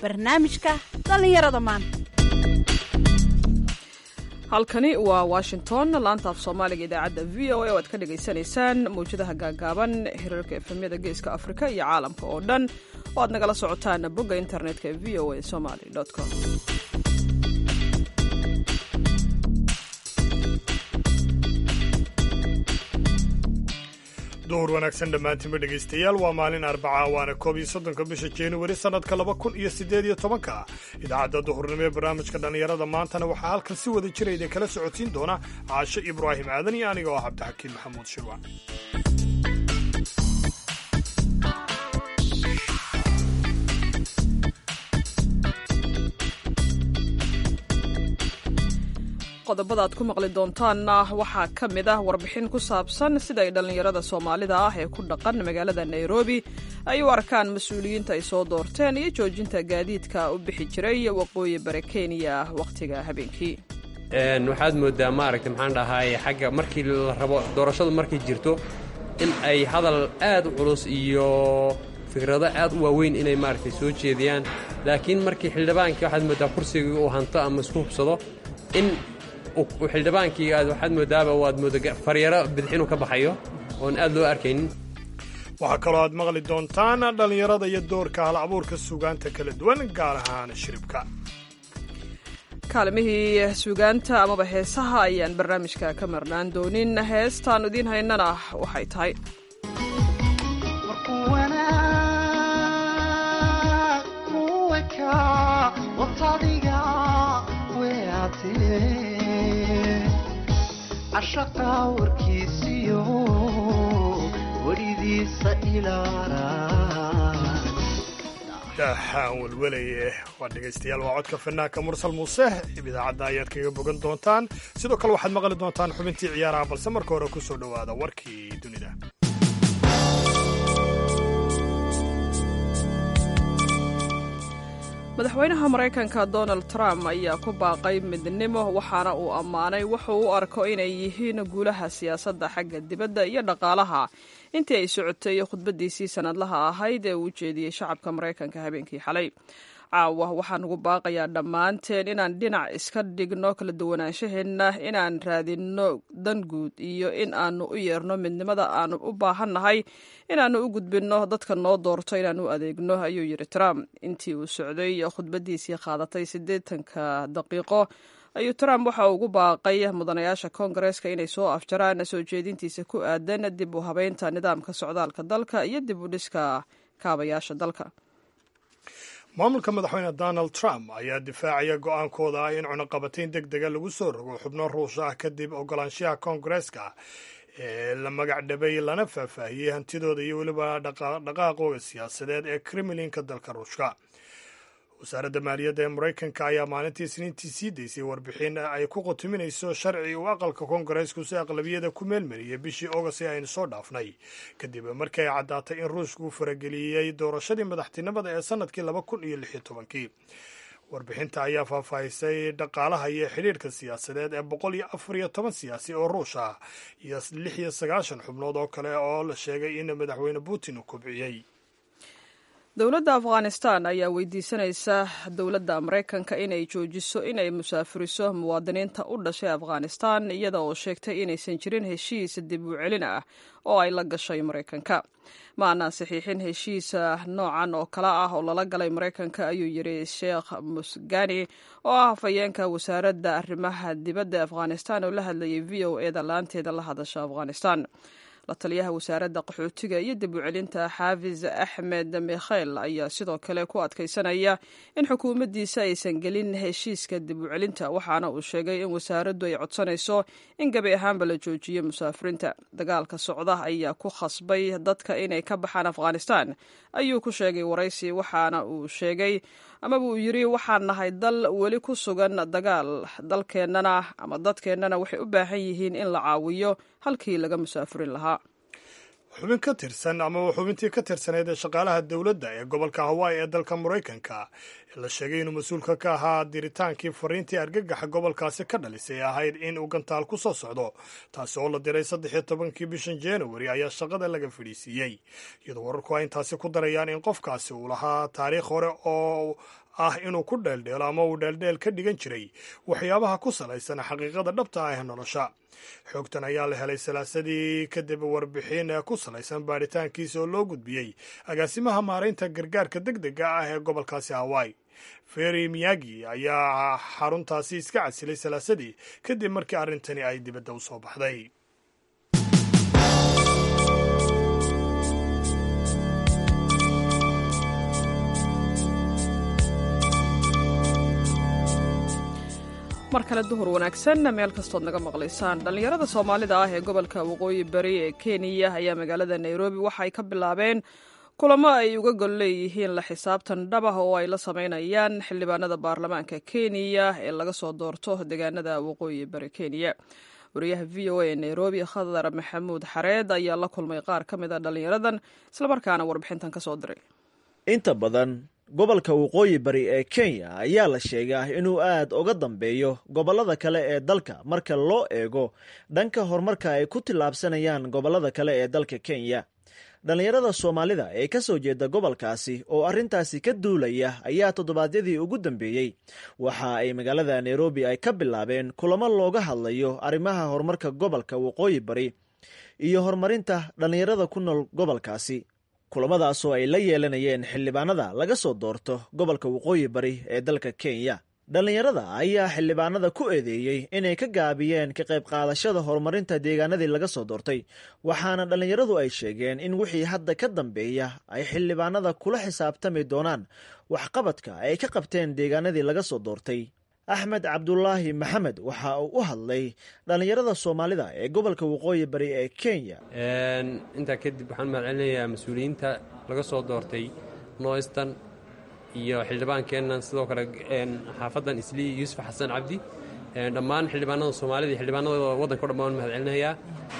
barnaamijka dhallinyarada maanta halkani waa washington laanta af soomaaliga idaacadda v o a oo aad ka dhagaysanaysaan mawjadaha gaagaaban hirarka efemyada geeska afrika iyo caalamka oo dhan oo aad nagala socotaan bogga internetka v o a somaly com duhur wanaagsan dhammaantiinba dhegaystayaal waa maalin arbaca waana koob iyo soddonka bisha januari sannadka laba kun iyo siddeed iyo tobanka idaacadda duhurnimo ee barnaamijka dhallinyarada maantana waxaa halkan si wada jira idin kala socodsiin doona caasho ibraahim aadan iyo aniga oo ah cabdixakiin maxamuud shirwac qodobada aad ku maqli doontaanna waxaa ka mid ah warbixin ku saabsan sida ay dhallinyarada soomaalida ah ee ku dhaqan magaalada nairobi ay u arkaan mas-uuliyiinta ay soo doorteen iyo joojinta gaadiidka u bixi jiray waqooyi bare kenya wakhtiga habeenkii waxaad moodaa maaragta maxaan dhahay xagga markii la rabo doorashadu markay jirto in ay hadal aad u culus iyo fikrado aad u waaweyn inay maaragtay soo jeediyaan laakiin markii xildhibaankii waxaad moodaa kursigii uu hanto ama isku hubsado in xildhibaankii aad waxaad moodaaba waad mooda faryaro bidixinu ka baxayo oon aad loo arkaynin waxaa kaloo aad maqli doontaan dhallinyarada iyo doorka hal abuurka suugaanta kala duwan gaar ahaan shiribka kaalimihii suugaanta amaba heesaha ayaan barnaamijka ka marnaan doonin heestaan idiin haynana waxay tahay cashaqa warkiisiyo welidiisa daxaan welwelaye waa dhegaystayaal waa codka fanaanka mursal muuse idaacadda ayaad kaga bogan doontaan sidoo kale waxaad maqli doontaan xubintii ciyaaraha balse marka hore ku soo dhowaada warkii dunida madaxweynaha maraykanka donald trump ayaa ku baaqay midnimo waxaana uu ammaanay wuxuu u arko inay yihiin guulaha siyaasadda xagga dibadda iyo dhaqaalaha intii ay socotay khudbaddiisii sannadlaha ahayd ee uu jeediyey shacabka maraykanka habeenkii xalay caawa waxaan ugu baaqayaa dhammaanteen inaan dhinac iska dhigno kala duwanaanshaheenna inaan raadinno dan guud iyo in aanu u yeerno midnimada aanu u baahannahay inaannu u gudbinno dadka noo doorto inaan u adeegno ayuu yidhi trump intii uu socday khudbaddiisii qaadatay siddeetanka daqiiqo ayuu trump waxa uu ugu baaqay mudanayaasha koongareeska inay soo afjaraan soo jeedintiisa ku aadan dib u habeynta nidaamka socdaalka dalka iyo dib u dhiska kaabayaasha dalka maamulka madaxweyne donald trump ayaa difaacaya go'aankooda ah in cunaqabatayn deg dega lagu soo rogo xubno ruush ah kadib ogolaanshaha koongareeska ee la magac dhabay lana faahfaahiyey hantidooda iyo weliba dhaqaaqooga siyaasadeed ee kremlinka dalka ruushka wasaaradda maaliyadda ee maraykanka ayaa maalintii isniintii sii daysay warbixin ay ku qotuminayso sharci uu aqalka koongareesku si aqlabiyada ku meelmariyey bishii ogost ee aynu soo dhaafnay kadib markii ay caddaatay in ruushku farageliyey doorashadii madaxtinimada ee sannadkii laba kun iyo lix iyo tobankii warbixinta ayaa faahfaahisay dhaqaalaha iyo xidhiirhka siyaasadeed ee boqol iyo afar iyo toban siyaasi oo ruush ah iyo lix iyo sagaashan xubnood oo kale oo la sheegay in madaxweyne putin uu kobciyey dowladda afghanistan ayaa weydiisanaysa dowladda maraykanka inay joojiso inay musaafuriso muwaadiniinta u dhashay afghanistan iyada oo sheegtay inaysan jirin heshiis dib u celin ah oo ay la gashay maraykanka ma aanaan saxiixin heshiisa noocan oo kale ah oo lala galay maraykanka ayuu yidhi sheekh musgani oo ah hafayeenka wasaaradda arrimaha dibadda afghanistan oo la hadlayay v o eda laanteeda la hadasha afghanistan la taliyaha wasaaradda qaxootiga iyo dib u celinta xaafis axmed mikhel ayaa sidoo kale ku adkaysanaya in xukuumaddiisa aysan gelin heshiiska dib u celinta waxaana uu sheegay in wasaaraddu ay codsanayso in gebi ahaanba la joojiyo musaafiriinta dagaalka socda ayaa ku khasbay dadka inay ka baxaan afghanistan ayuu ku sheegay waraysi waxaana uu sheegay amaba uu yidhi waxaan nahay dal weli ku sugan dagaal dalkeennana ama dadkeennana waxay u baahan yihiin in la caawiyo halkii laga musaafurin lahaa xubin ka tirsan ama xubintii ka tirsaneyd ee shaqaalaha dowladda ee gobolka hawaii ee dalka maraykanka la sheegay inuu mas-uulka ka ahaa diritaankii fariintii argagaxa gobolkaasi ka dhalisay ahayd in uu gantaal ku soo socdo taasi oo la diray saddexiyo tobankii bishan januari ayaa shaqada laga fadhiisiiyey iyadoo wararku ay intaasi ku darayaan in qofkaasi uu lahaa taariikh hore oo ah inuu ku dheeldheelo ama uu dheeldheel ka dhigan jiray waxyaabaha ku salaysan xaqiiqada dhabta ah ee nolosha xoogtan ayaa la helay salaasadii kadib warbixin ku salaysan baadhitaankiisa oo loo gudbiyey agaasimaha maaraynta gargaarka deg dega ah ee gobolkaasi hawaii feri miyagi ayaa xaruntaasi iska casilay salaasadii kadib markii arrintani ay dibadda u soo baxday mar kale duhur wanaagsan meel kastood naga maqlaysaan dhallinyarada soomaalida ah ee gobolka waqooyi bari ee kenya ayaa magaalada nairobi waxa ay ka bilaabeen kulamo ay uga gol leeyihiin la xisaabtan dhabah oo ay la samaynayaan xildhibaanada baarlamaanka kenya ee laga soo doorto deegaanada waqooyi bari kenya wariyaha v o a ee nairobi khadar maxamuud xareed ayaa la kulmay qaar ka mid a dhallinyaradan islamarkaana warbixintan ka soo diray inta badan gobolka waqooyi bari ee kenya ayaa la sheegaa inuu aad uga dambeeyo gobollada kale ee dalka marka loo eego dhanka horumarka ay ku tillaabsanayaan gobollada kale ee dalka kenya dhallinyarada soomaalida ee ka soo jeeda gobolkaasi oo arrintaasi ka duulaya ayaa toddobaadyadii ugu dambeeyey waxa ay magaalada nairobi ay ka bilaabeen kulamo looga hadlayo arrimaha horumarka gobolka waqooyi bari iyo horumarinta dhallinyarada ku nool gobolkaasi kulamadaasoo ay la yeelanayeen xildhibaanada laga soo doorto gobolka waqooyi bari ee dalka kenya dhallinyarada ayaa xildhibaanada ku eedeeyey inay ka gaabiyeen ka qayb qaadashada horumarinta deegaanadii laga soo doortay waxaana dhallinyaradu ay sheegeen in wixii hadda ka dambeeya ay xildhibaanada kula xisaabtami doonaan waxqabadka ay ka qabteen deegaanadii laga soo doortay axmed cabdulaahi maxamed waxa uu u hadlay dhallinyarada soomaalida ee gobolka waqooyi bari ee kenya intaa kadib waxaan mahadcelinayaa mas-uuliyiinta laga soo doortay noystan iyo xildhibaankeennan sidoo kale xaafaddan islii yuusuf xasan cabdi dhammaan xildhibaanada soomaalida iyo xildhibaanada waddanka o dhan baan mahadcelinayaa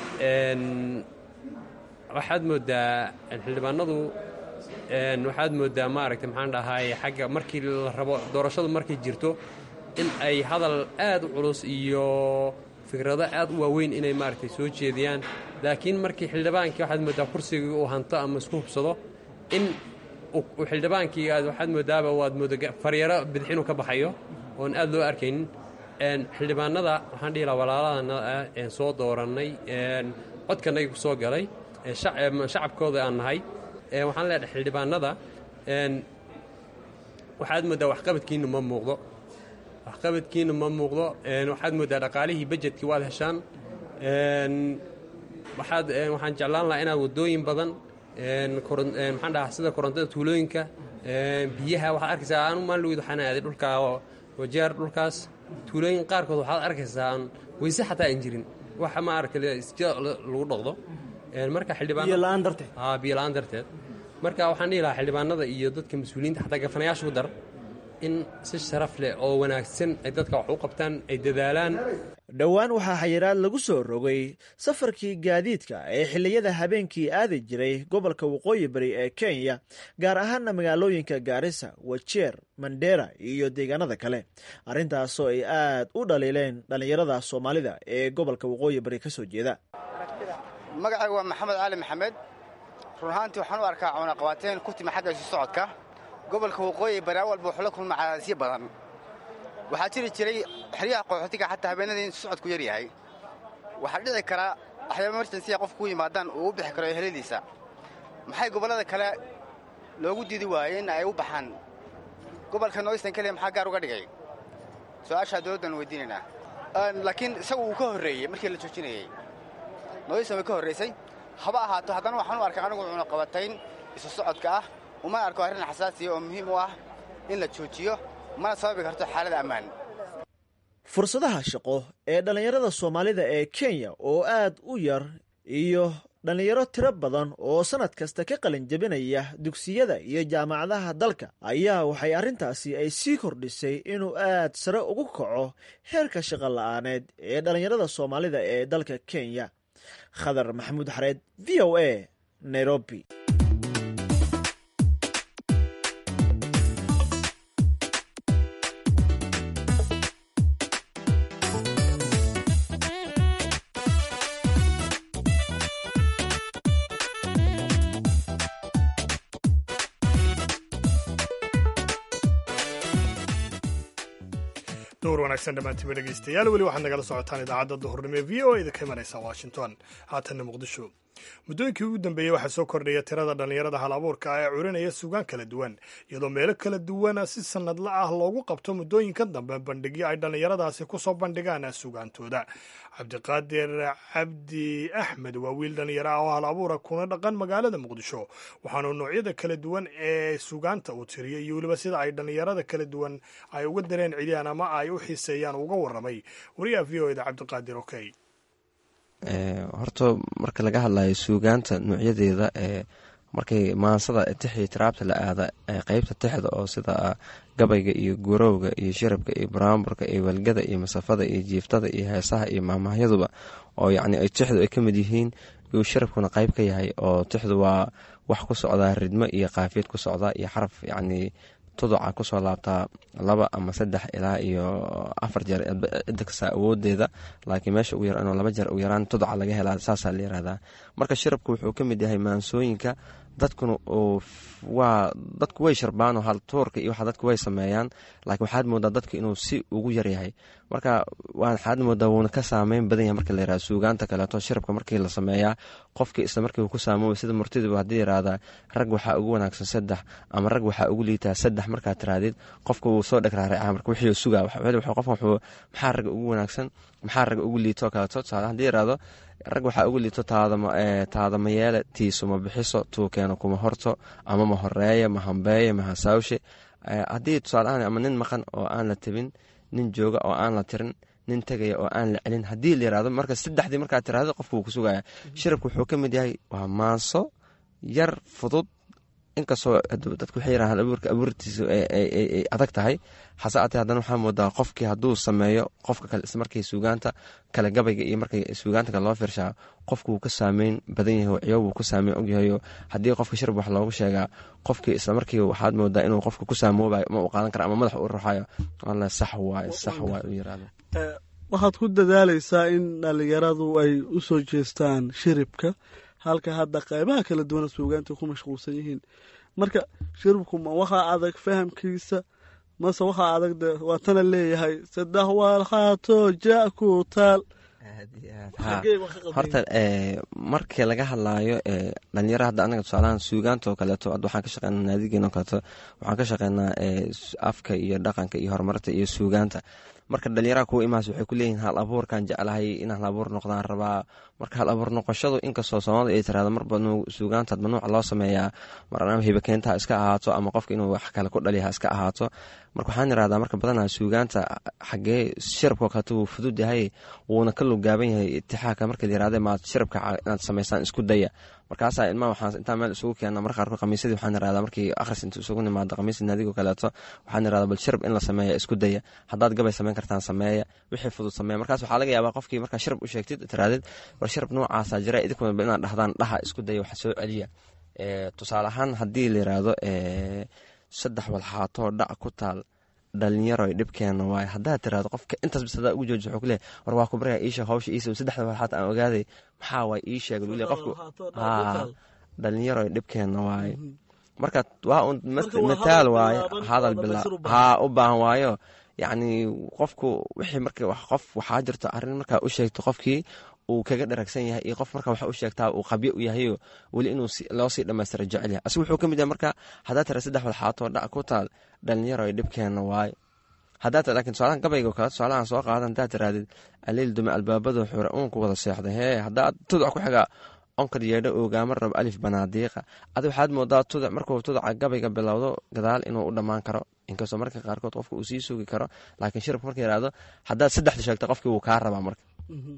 waxaad moodaa xildhibaanadu waxaad moodaa maaragtay maxaan dhahay xagga markii la rabo doorashadu markay jirto in ay hadal aad u culus iyo fikrado aad u waaweyn inay maaragtay soo jeediyaan laakiin markii xildhibaankii waxaad moodaa kursigii uu hanto ama isku hubsado in xildhibaankii aad waxaad moodaaba waad mooda faryaro bidix inuu ka baxayo oon aad loo arkaynin xildhibaanada waxaan dhihi lahaa walaalahana ah soo doorannay codkanagi ku soo galay shacabkooda aan nahay waxaan leedahay xildhibaanada waxaad moodaa waxqabadkiinu ma muuqdo waxqabadkiina ma muuqdo waxaad moodaa dhaqaalihii bajetkii waad heshaan waxaad waxaan jeclaan lahaa inaad waddooyin badan maxaan dhahaa sida korontada tuulooyinka biyaha waxaad arkaysaa anu maalweyd waxaan aaday dhulkaa wajeer dhulkaas tuulooyin qaarkood waxaad arkaysaa aan weyse xataa aan jirin waxa ma arka isja lagu dhaqdo marka xildhibaanbiyola-aan darteed marka waxaan dhihi lahaa xildhibaanada iyo dadka mas-uuliyiinta xataa gafanayaasha ku dar in si sharaf leh oo wanaagsan ay dadka wax u qabtaan ay dadaalaan dhowaan waxaa xayiraad lagu soo rogay safarkii gaadiidka ee xilliyada habeenkii aadi jiray gobolka waqooyi bari ee kenya gaar ahaana magaalooyinka gaarisa wajeer mandera iyo deegaanada kale arrintaasoo ay aad u dhaliileen dhallinyarada soomaalida ee gobolka waqooyi bari ka soo jeeda magacayga waa maxamed cali maxamed run ahaantii waxaan u arkaa cunaqabaateen ku timi xagga isu socodka gobolka waqooyi bari awalba wuxuu la kulma cadaadisyo badan waxaa jiri jiray xeryaha qaxootiga xataa habeenadii intu socodku yar yahay waxaa dhici karaa waxyaaba emerjansiya qofku u yimaadaan uu u bixi karo eheladiisa maxay gobollada kale loogu diidi waayey in ay u baxaan gobolka noystan keliya maxaa gaar uga dhigay su-aashaa dowladdan weydiinaynaa laakiin isagu uu ka horreeyey markii la joojinayey noystan way ka horraysay haba ahaato haddana waxaan u arkay anigu cunaqabatayn isu socodka ah uma arko arrin xasaasiya oo muhiim u ah in la joojiyo mana sababi karto xaalada ammaan fursadaha shaqo ee dhallinyarada soomaalida ee kenya oo aad u yar iyo dhallinyaro tiro badan oo sannad kasta ka qalin jebinaya dugsiyada iyo jaamacadaha dalka ayaa waxay arrintaasi ay sii kordhisay inuu aad sare ugu kaco heerka shaqo la'aaneed ee dhallinyarada soomaalida ee dalka kenya khadar maxamuud xareed v o a nairobi duur wanaagsan dhammaantiiba dhegaystayaal weli waxaad nagala socotaan idaacadda duhurnimo ee v o a idinka imanaysa washington haatanna muqdisho muddooyinkii ugu dambeeyey waxaa soo kordhaya tirada dhallinyarada hal abuurka ah ee curinaya suugaan kala duwan iyadoo meelo kala duwana si sannadla ah loogu qabto muddooyinka dambe bandhigyo ay dhallinyaradaasi ku soo bandhigaan suugaantooda cabdiqaadir cabdi axmed waa wiil dhallinyaro ah oo hal abuura kuna dhaqan magaalada muqdisho waxaanu noocyada kala duwan ee suugaanta uu tiriyay iyo weliba sida ay dhallinyarada kala duwan ay uga dareen celiyaan ama ay u xiiseeyaan uga warramay wariyaha v o eda cabdiqaadir okey horta marka laga hadlayo suugaanta noocyadeeda ee markay maansada tixii tiraabta la aada qeybta tixda oo sida gabayga iyo gurowga iyo shirabka iyo baraamburka iyo walgada iyo masafada iyo jiiftada iyo heesaha iyo maamahyaduba oo yacni tixdu ay ka mid yihiin yuu shirabkuna qeyb ka yahay oo tixdu waa wax ku socdaa ridmo iyo qaafiyad ku socda iyo xaraf yacni tuduca kusoo laabtaa laba ama saddex ilaa iyo afar jeer cidda kastaa awoodeeda laakiin meesha ugu yar inuu laba jeer ugu yaraan tuduca laga helaa saasaa la yirahdaa marka shirabku wuxuu ka mid yahay maansooyinka dadkuna waa dadku way sharbaano hal tuurka iyo waxa dadku way sameeyaan laakiin waxaad moodaa dadka inuu si ugu yaryahay marka waxaad moodaa wuuna ka saameyn badan yahay marka la yirahda suugaanta kaleeto shirabka markii la sameeyaa qofkii isla markii uu ku saamoobay sida murtiduba haddii yirahdaa rag waxaa ugu wanaagsan saddex ama rag waxaa ugu liitaa saddex markaad tirahdid qofka wuu soo dhegraaracaa marka wixii sugaa qofka wuxuu maxaa ragga ugu wanaagsan maxaa ragga ugu liito kaleeto tusaale haddii yirahdo rag waxaa ugu liito taadama yeele tiisuma bixiso tuukeena kuma horto ama ma horeeye ma hambeeye ma hasaawshe haddii tusaale ahaan ama nin maqan oo aan la tabin nin jooga oo aan la tirin nin tegaya oo aan la celin haddii la yirahdo marka saddexdii markaad tirahdo qofka wuu ku sugaya shirabka wuxuu ka mid yahay waa maanso yar fudud inkastoo dadku waxay yirahan abuurka abuurtiisu ay adag tahay hase atee haddana waxaa moodaa qofkii hadduu sameeyo qofka kale ismarkii suugaanta kale gabayga iyo markay suugaanta kale loo fiirshaa qofku wuu ka saameyn badan yahay oo ciyo wuu ka saameyn ogyahayo haddii qofka shirab wax loogu sheegaa qofkii islamarkii waxaad moodaa inuu qofka ku saamoobayo ma u qaadan kara ama madax u ruxayo alla sax waay sax waay u yirahdo waxaad ku dadaalaysaa in dhallinyaradu ay u soo jeestaan shiribka halka hadda qaybaha kala duwana suugaanta ku mashquulsan yihiin marka shiribku ma waxaa adag fahamkiisa mase waxaa adag de waatana leeyahay saddex waalhaato ja ku taal horta markii laga hadlaayo dhalinyaro hadda anaga tusaalahan suugaanta oo kaleeto waxaan ka shaqeynaa naadigeena oo kaleeto waxaan ka shaqeynaa afka iyo dhaqanka iyo horumarta iyo suugaanta marka dhalinyaraha kuwa imaas waxay ku leeyihin hal abuurkan jeclahay in hal abuur noqdaan rabaa marka hal abuur noqoshadu inkastoo soomaalida ay tirahdo marba suugaanta mamnuuca loo sameeyaa mar ama hibakeenta ha iska ahaato ama qofka inuu wax kale ku dhaliya ha iska ahaato marka waxaan irahdaa marka badanaa suugaanta xagee shirabkao kaleeto wuu fudud yahay wuuna ka lugaaban yahay itixaaka marka layirahde maad shirabka inaad samaysaan isku daya markaasaa ilmaha waxaan intaa meel isugu keena marka qaarkood khamiisadii waxaan irahdaa markii akhris inta isugu nimaado khamiisa naadigo kaleeto waxaan irahdaa bal shirab in la sameeya isku daya haddaad gabay samayn kartaan sameeya wixii fudud sameeya markaas waxaa laga yaabaa qofkii markaa shirab u sheegtid tirahdid war shirab noocaasa jira idinkuna inaad dhahdaan dhaha isku daya waxa soo celiya tusaale ahaan haddii la yiraahdo saddex walxaatoo dhac ku taal dhalinyaro dhibkeena waay haddaad tirahdo qofka intaas bis hadaa ugu jooji wuxuu kuleeyahy war waa ku baraya iisha hawsha iisa saddexda walxaat aan ogaaday maxaa waay ii sheeg lule qofku haa dhalinyaro dhibkeena waaye marka waa un mataal waaye hadal bila haa u baahan waayo yacni qofku wixii marka qof waxaa jirto arrin markaa u sheegto qofkii uu kaga dharagsan yahay iyo qof marka waxa u sheegtaa uu qabyo u yahayo weli inuu loo sii dhammaystira jecel yahay asigu wuxuu ka mid yahay marka haddaa tira saddex walxaatoo dhac ku taal dhalinyaro ay dhibkeena waaye haddaa tira lakin tusaalahan gabayga kale tusaalahan soo qaadan haddaa tirahdid aliil dume albaabadu xure uun ku wada seexday hee haddaa tuduc ku xiga onkar yeedho ogaama rabo alif banaadiiqa adi waxaad moodaa tuduc markuu tuduca gabayga bilowdo gadaal inuu u dhammaan karo inkastoo marka qaarkood qofka uu sii sugi karo laakiin shirabka marka yihahdo haddaad saddexda sheegto qofkii wuu kaa rabaa marka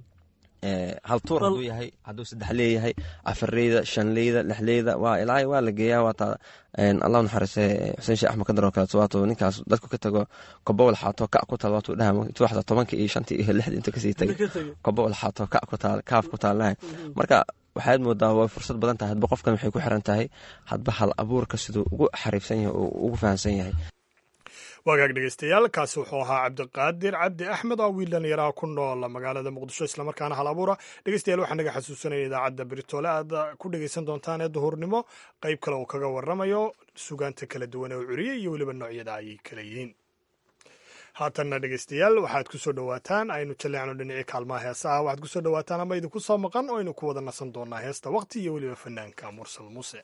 hal tuur haduu yahay hadduu saddex leeyahay afarleyda shanleyda lixleyda waa ilaa waa la geeyaa waata allah naxariise xuseen sheekh axmed kadar oo kaleeto waatuu ninkaas dadku ka tago kobo walxaato ka ku taal waatuu dhaha intuu waxda tobanka iyo shantii iyo lixdii inta kasii tagay kobo walxaato ka ku taal kaaf ku taalnahay marka waxaad moodaa way fursad badan tahay hadba qofkan waxay ku xiran tahay hadba hal abuurka siduu ugu xariifsan yahay oo ugu fahamsan yahay waagaag dhegeystayaal kaasi wuxuu ahaa cabdiqaadir cabdi axmed oo wiil dhalinyaraha ku nool magaalada muqdisho islamarkaana hal abuura dhegeystayaal waxaa naga xasuusanaya idaacadda beritoole aad ku dhegeysan doontaan ee duhurnimo qayb kale uu kaga waramayo sugaanta kala duwan ee u curiyey iyo weliba noocyada ayay kala yihiin haatanna dhegeystayaal waxaad ku soo dhowaataan aynu jaleecno dhinacii kaalmaha heesaha waxaad kusoo dhowaataan ama idinku soo maqan oo aynu ku wada nasan doonaa heesta waqti iyo weliba fanaanka mursal muuse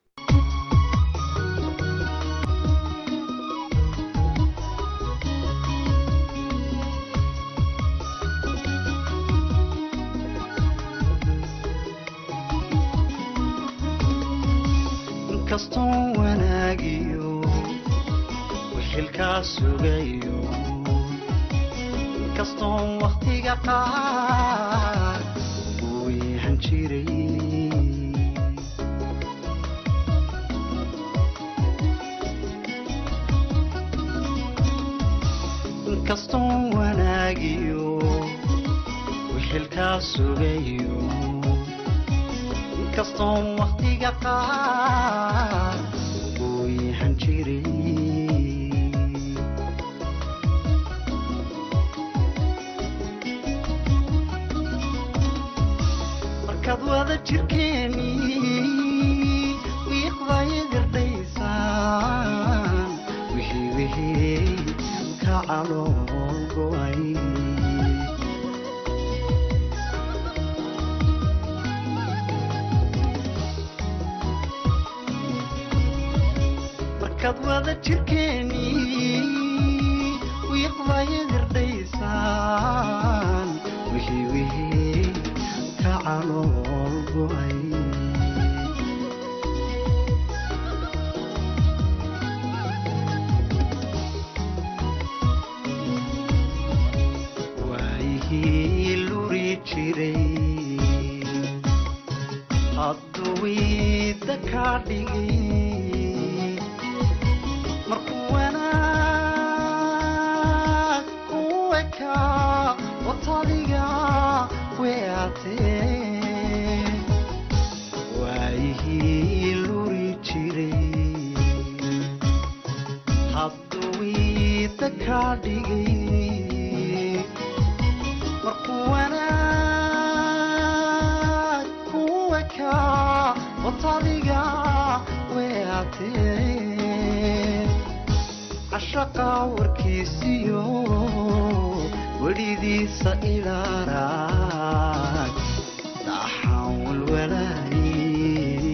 inkastoo wanaagiyo wixilkaa sugayo inkastoo wakhtiga qaar uu yahan jiray inkastoo wanaagiyo wixilkaa sugayo inkastoo wakhtiga qaar uu yahan jiray markaad wada jirkeeni wiiqdaya gardhaysaan wixii wixii ka calool go'ay markaad wada jirkeeni wiiqdaya gardhaysaan wixii wixii ka calool go'ay waayihii luri jiray hadduu wiida kaa dhigay markuu wanaag ku ekaa watadiga weatee waayihii luri jiray hadduu wiida kaa dhigay markuu wanaag ku ekaa watadiga weatee cashaqa warkiisiyo welidiisa ilaaraag dhaxaan walwalaayey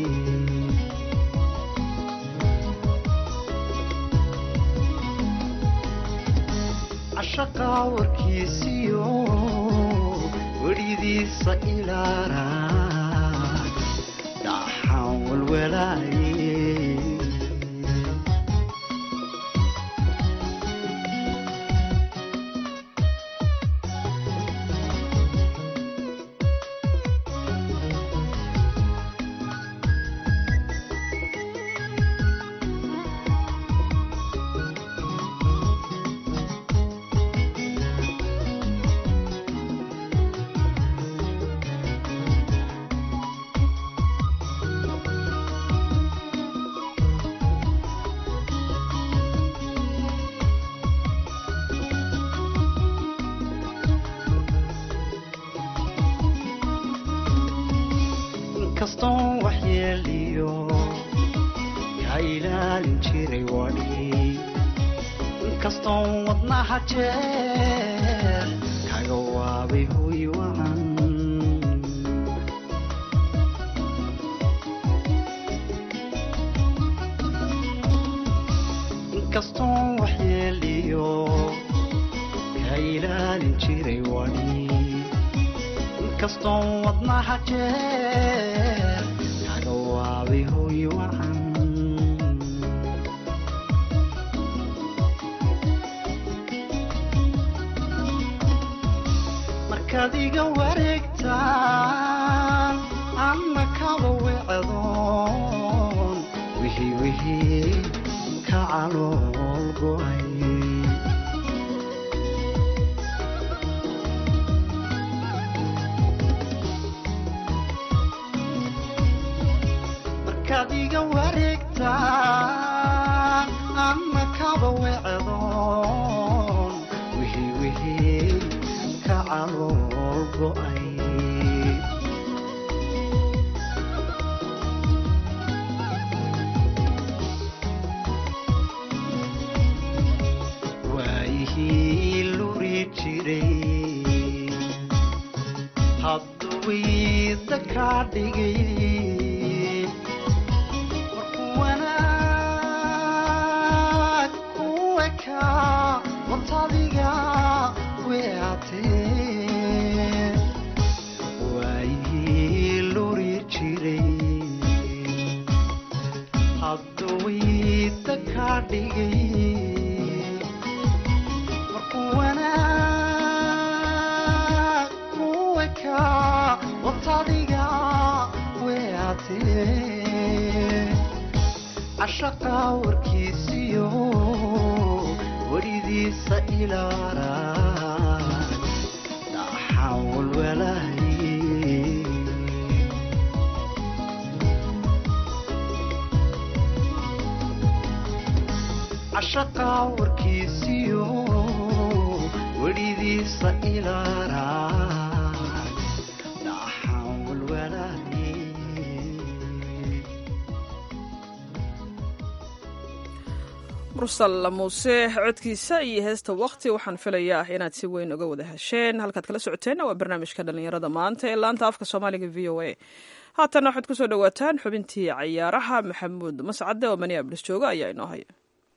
cashaqa warkiisiyo welidiisa ilaaraag dhaxaan walwalaayey inkastoo waxyeeliyo ka ilaalin jiray wadhi inkastoo wadnaha jeer kaga waabay hoy wacan inkastoo waxyeeliyo ka ilaalin jiray wadhi inkastoo wadnaha jeer kaga waabay hoy wacan markaad iga wareegtaan anna kaba wecdoon wixii wixii ka calool go'ay markaad iga wareegtaan anna kaba wecdoon wixii wixii ka calool go'ay waayihii hadduwiida kaa dhigay markuu wanaag ku ekaa wantadiga weatee waayii luri jiray hadduwiida kaa dhigay markuu wanaag ku ekaa wantadiga weatee cashaqa warkiisiyo weridiisa ilaara dhaxaan walwalahay cashaqa warkiisiyo weridiisa ilaara dhaxaan walwalahay mursal muuse codkiisa iyo heesta wakti waxaan filayaa inaad si weyn uga wada hesheen halkaad kala socoteenna waa barnaamijka dhallinyarada maanta ee laanta afka soomaaliga v o a haatanna waxaad kusoo dhawaataan xubintii cayaaraha maxamuud mascade oo maniablis jooga ayaa inoo haya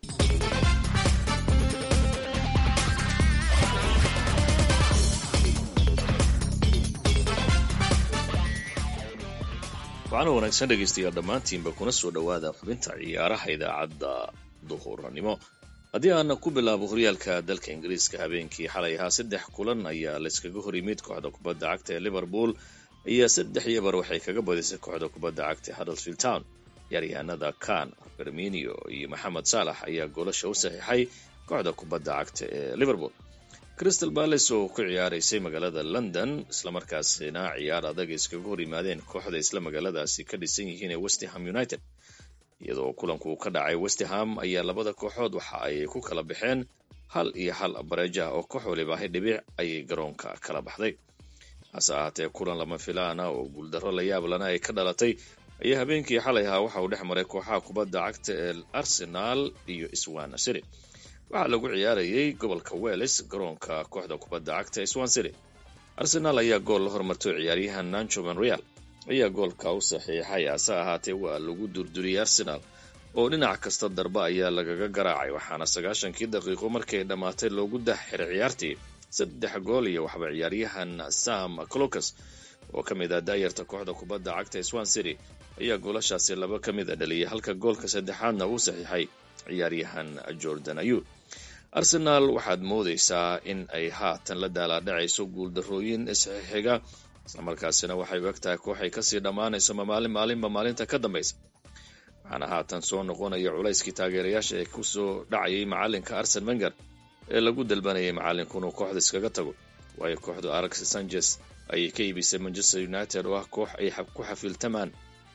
waxaana wanaagsan dhegaystayaal dhammaantiinba kuna soo dhowaada xubinta ciyaaraha idaacadda duhurnimo haddii aana ku bilaabo horyaalka dalka ingiriiska habeenkii xalay ahaa saddex kulan ayaa layskaga hor yimid kooxda kubadda cagta ee liverpool ayaa saddex iyo bar waxay kaga badisay kooxda kubadda cagta ee huddersfield town ciyaaryahanada kan berminio iyo maxamed saalax ayaa goolasha u saxiixay kooxda kubadda cagta ee liverpool crystal balace oo ku ciyaaraysay magaalada london islamarkaasina ciyaar adag iskaga hor yimaadeen kooxda isla magaaladaasi ka dhisan yihiin ee westham united iyadoo kulanku ka dhacay westham ayaa labada kooxood waxa ay ku kala baxeen hal iyo hal bareeja oo koox waliba ahay dhibic ayay garoonka kala baxday hase ahaatee kulan lama filaana oo guuldarro la yaab lana ay ka dhalatay ayaa habeenkii xalay ahaa waxa uu dhex maray kooxaha kubadda cagta ee arsenal iyo swan city waxaa lagu ciyaarayay gobolka welles garoonka kooxda kubadda cagta ee swan city arsenal ayaa gool la hormartay ciyaaryahan nancho monreal ayaa goolka u saxiixay hase ahaatee waa lagu durduriyey arsenal oo dhinac kasta darba ayaa lagaga garaacay waxaana sagaashankii daqiiqo markay dhammaatay loogu dah xiray ciyaartii saddex gool iyo waxba ciyaaryahan sam clocus oo ka mid ah daayarta kooxda kubadda cagta ee swan city ayaa goolashaasi laba ka mid a dhaliyay halka goolka saddexaadna uu saxiixay ciyaaryahan jordan ayub arsenal waxaad moodaysaa in ay haatan la daalaadhacayso guuldarrooyin isxixiga islamarkaasina waxay u eg tahay kooxay kasii dhammaanayso mamaalin maalinba maalinta ka dambaysa waxaana haatan soo noqonaya culayskii taageerayaasha ee kusoo dhacayay macalinka arsen wenger ee lagu dalbanayay macalinku inuu kooxda iskaga tago waayo kooxdu alex sanchez ayay ka iibisay manchester united oo ah koox ay ku xafiiltamaan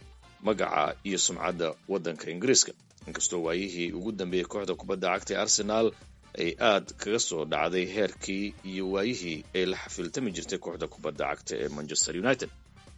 magaca iyo sumcadda waddanka ingiriiska inkastoo waayihii ugu dambeeyey kooxda kubadda cagta ee arsenal ay aad kaga soo dhacday heerkii iyo waayihii ay la xafiiltami jirtay kooxda kubadda cagta ee manchester united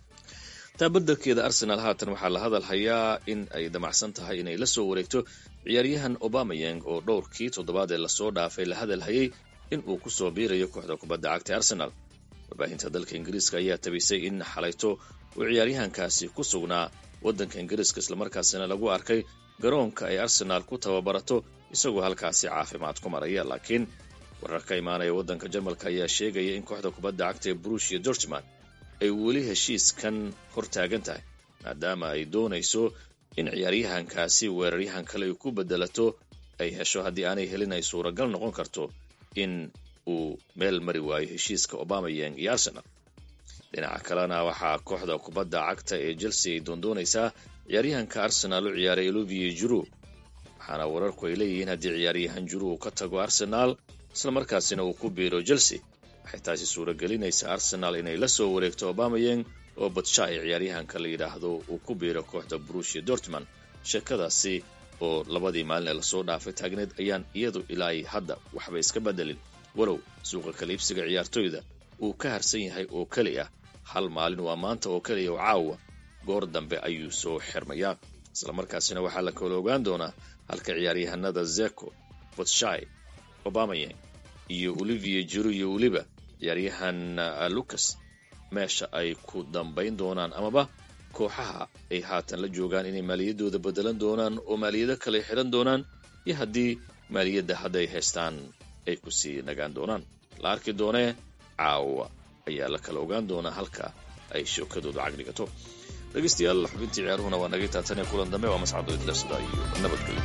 taa beddelkeeda arsenal haatan waxaa la hadal hayaa in ay damacsan tahay inay la soo wareegto ciyaaryahan obamayang oo dhowrkii toddobaad ee lasoo dhaafay la hadal hayay in uu ku soo biirayo kooxda kubadda cagta ee arsenal warbaahinta dalka ingiriiska ayaa tabisay in xalayto uu ciyaaryahankaasi ku sugnaa waddanka ingiriiska islamarkaasina lagu arkay garoonka ay arsenaal ku tababarato isagoo halkaasi caafimaad ku maraya laakiin warar ka imaanaya waddanka jarmalka ayaa sheegaya in kooxda kubadda cagta ee brushia dortman ay weli heshiiskan hor taagan tahay maadaama ay doonayso in ciyaaryahankaasi weeraryahan kale ay ku bedelato ay hesho haddii aanay helin ay suuragal noqon karto in uu meel mari waayo heshiiska obamayang iyo arsenal dhinaca kalena waxaa kooxda kubadda cagta ee chelsea ay doondoonaysaa ciyaaryahanka arsenaal u ciyaaray olivier juru waxaana wararku ay leeyihiin haddii ciyaaryahan juru uu ka tago arsenaal islamarkaasina uu ku biiro chelsea waxay taasi suuragelinaysaa arsenaal inay la soo wareegto obamayang oo badsha ay ciyaaryahanka la yidhaahdo uu ku biiro kooxda brushia dortman sheekadaasi oo labadii maalin ee lasoo dhaafay taagneed ayaan iyadu ilaa hadda waxba iska bedelin walow suuqa kaliibsiga ciyaartoyda uu ka harsan yahay oo keli ah hal maalin waa maanta oo keliya oo caawa goor dambe ayuu soo xirmayaa islamarkaasina waxaa la kala ogaan doonaa halka ciyaaryahanada zeko botshai obamayang iyo olivier juru iyo weliba ciyaaryahan lucas meesha ay ku dambayn doonaan amaba kooxaha ay haatan la joogaan inay maaliyadooda bedelan doonaan oo maaliyado kale xidhan doonaan iyo haddii maaliyadda hadday haystaan ay ku sii nagaan doonaan la arki doonee caawa ayaa la kala ogaan doonaa halka ay shookadooda cagdhigato dhegaystayaal xubintii ciyaaruhuna waa naga taatane kulan dambe waa mascado idlasda iyo nabadgelyo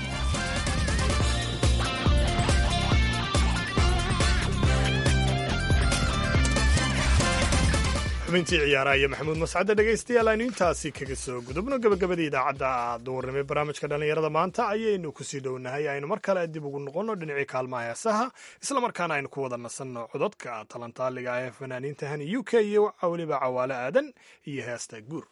xubintii ciyaaraha iyo maxamuud mascade dhegaystayaal aynu intaasi kaga soo gudubno gabagabadii idaacadda duurnimo barnaamijka dhallinyarada maanta ayaynu kusii dhownahay aynu mar kale dib ugu noqonno dhinacii kaalmaha heesaha islamarkaana aynu ku wada nasanno cododka talantaaliga ah ee fanaaniinta hani u k iyo weliba cawaale aadan iyo heesta guur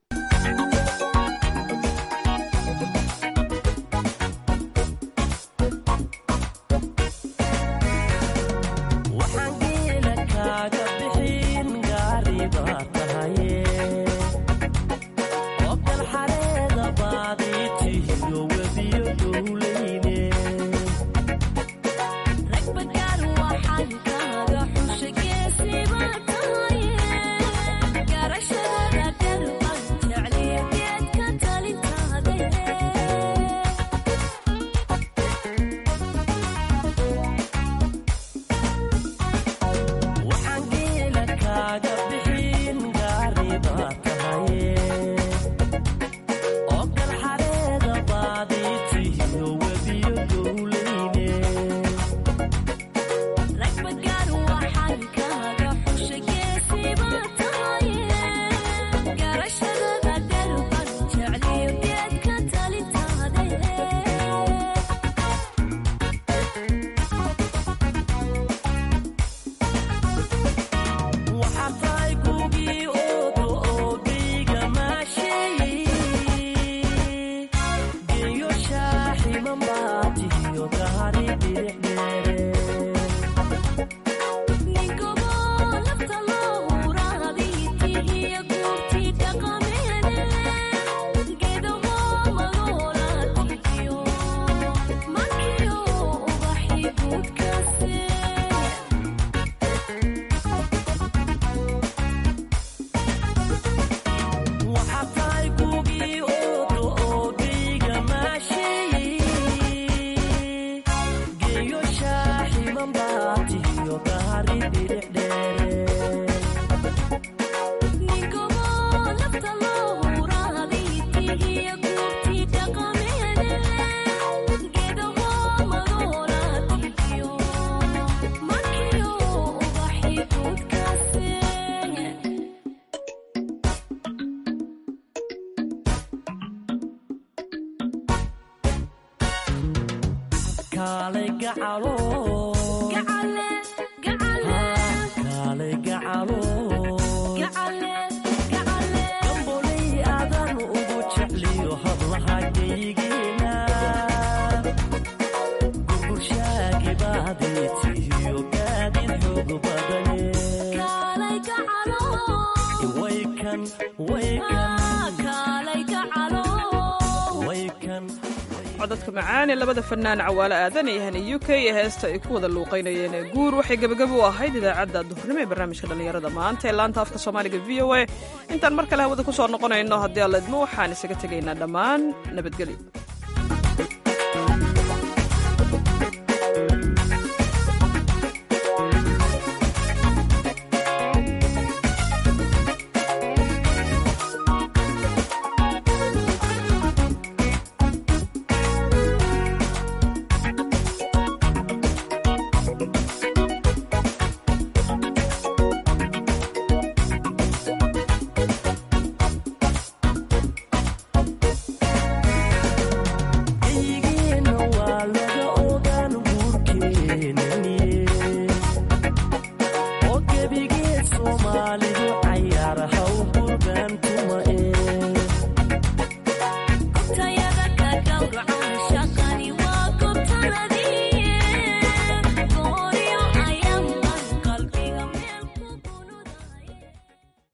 codadka macaan ee labada fanaan cawaale aadan iyo hani u k ee heesta ay ku wada luuqaynayeen ee guur waxay gebagabo u ahayd idaacadda duhurnimo ee barnaamijka dhallinyarada maanta ee laanta afka soomaaliga v o a intaan mar kale hawada ku soo noqonayno haddii alla idmo waxaan isaga tegaynaa dhammaan nabadgelyo